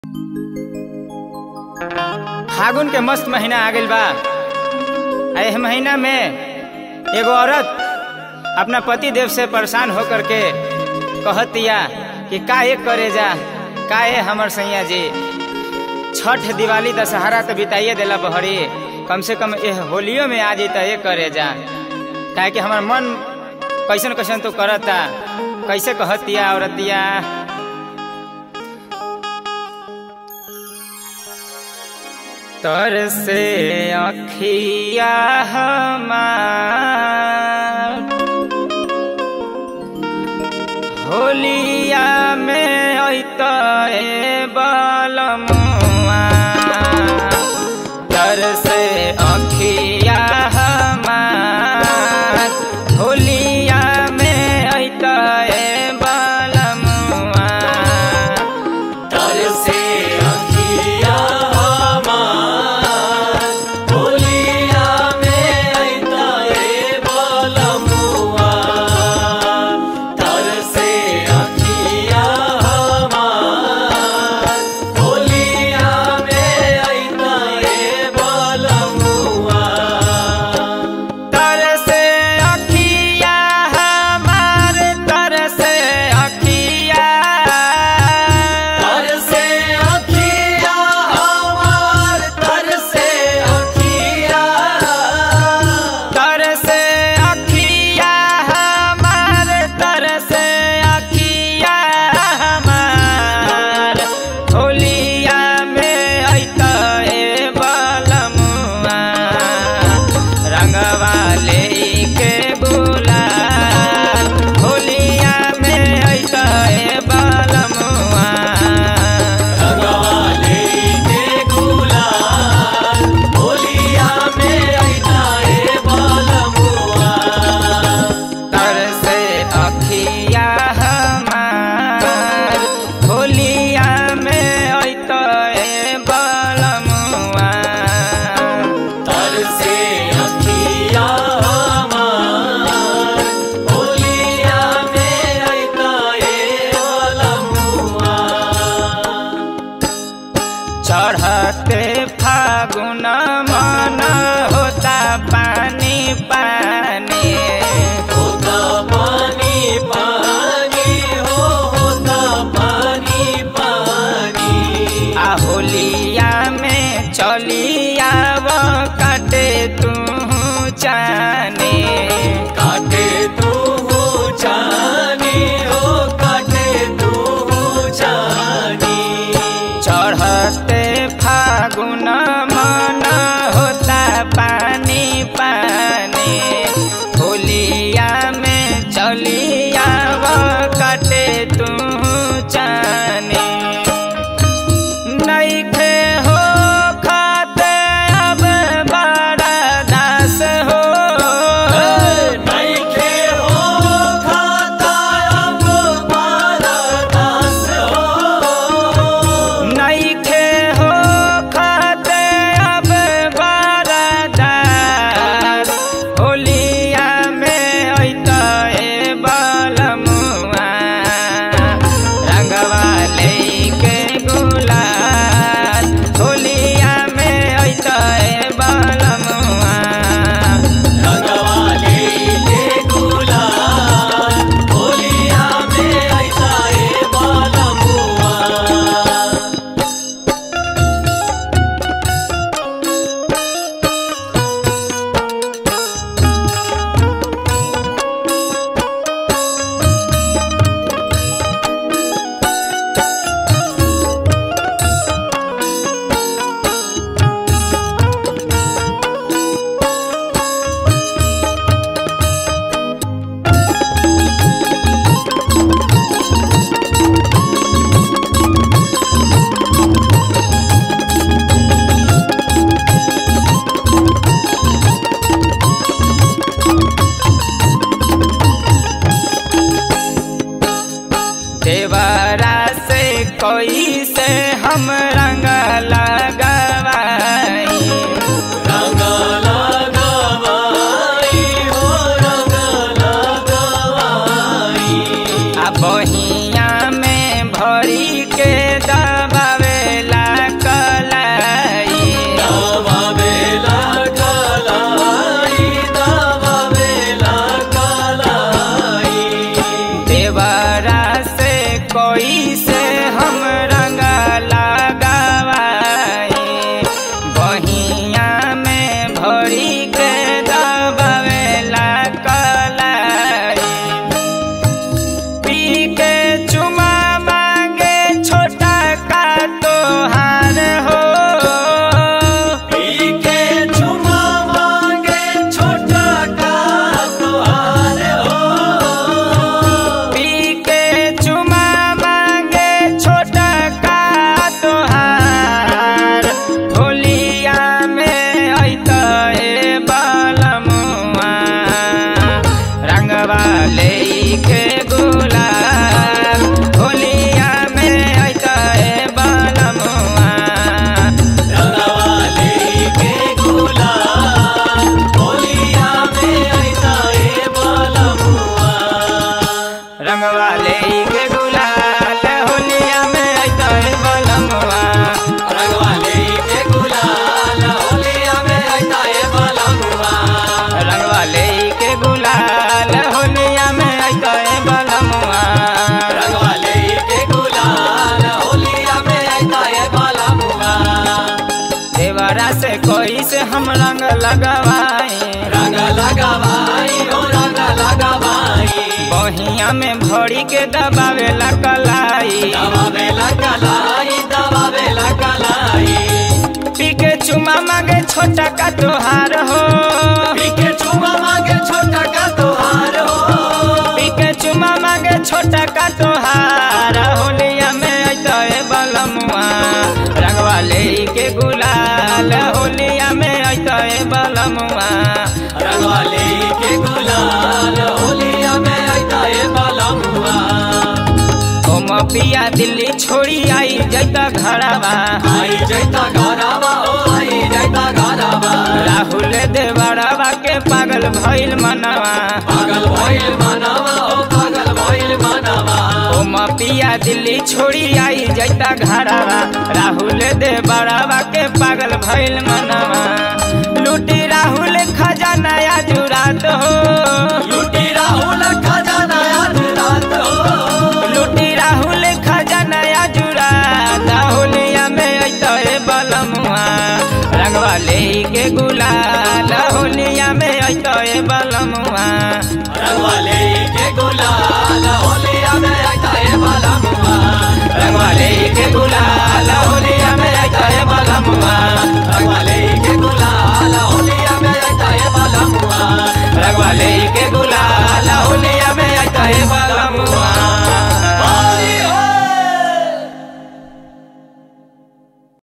फागुन के मस्त महीना आ गइल बा आ एह महीना में एगो औरत अपना पति देव से परेशान होकर के कहतिया कि काहे करे जा काहे हमर सैया जी छठ दिवाली दशहरा तो बिताइए देला बहरी कम से कम एह होलियो में आ जैता ये करे जा काहे कि हमार मन कैसन कैसन तो करता कैसे कहतिया औरतिया तर से अखिया हमार होलिया में अत बलमुआ तर से अखिया हमार होलिया में अत बलमुआ तर से अखिया हमार होलिया में अइता ए बलमुआ तर से अखिया हमार होलिया में अइता ए बलमुआ तर से अखिया हमार तर से अखिया तर से अखिया हमार तर से अखिया तर से अखिया हमार तर से अखिया हमार होलिया में अइता ए बलमुआ रंगवा लेके गुलाल होलिया में अइता ए बलमुआ भगवाले के गुलाल होलिया में अइता ए बलमुआ तर से अखिया हमार होलिया में अइता ए बलमुआ तर से अखिया हमार होलिया में अइता ए बलमुआ चढ़ते फागुन मन होता पानी पानी होता पानी पानी हो होता पानी पानी आ होलिया में चलिया काटे तू जाने काटे तू जानी हो काटे तू जानी चढ़ते फागुन मन होता पानी पानी होलिया में चलिया काटे तू जाने नइखे हो खाते अब बड़ा दास हो नइखे हो खाता अब बारदास हो नइखे हो खाते अब बड़ा दास होलिया में अइता ए बलमुआ रंगवा लेके गुलाल होलिया में अइता ए बलमुआ रंगवाले के गुलाल होलिया में अइता ए बलमुआ देवरा से कोई से हम रंग लगवाई रंग लगवाई हो रंग लगवाई आ बहिया में भरी के दबावे कैसे हम रंग लगवाई रंग लगावाई हो रंग लगावाई बहिया में भरी के दबावे ला कलाई दवा बेला कलाई दवा बेला कलाई पी के चुमा मांगे छोटा का तोहार हो पीके चुमा मांगे छोटा का तोहार हो पी के चुमा मांगे छोटा का तोहार होलिया में अइतो ए बलमुआ रंगवा ले के गुलाल होलिया में अइतो ए बलमुआ रंगवाले के गुलाल होलिया में आइता है बालमुआ ओ पिया दिल्ली छोड़ी आई जैता घरवा आई जैता घरवा ओ आई जैता घरवा राहुल देवरवा के पागल भइल मनवा पागल भइल मनवा ओ पागल भइल मनवा ओ पिया दिल्ली छोड़ी आई जैता घरवा राहुल देवरवा के पागल भइल मनवा लूटी राहुल खजाना जुरा दो लूटी राहुल खजाना आज रात हो लूटी राहुल खजाना जुरा होलिया में अइतो ए बलमुआ रंगवा ले के गुलाल होलिया में अइतो ए बलमुआ रंगवाले के गुलाल होलिया में आइता है बालमुआ रंगवा ले के गुलाल होलिया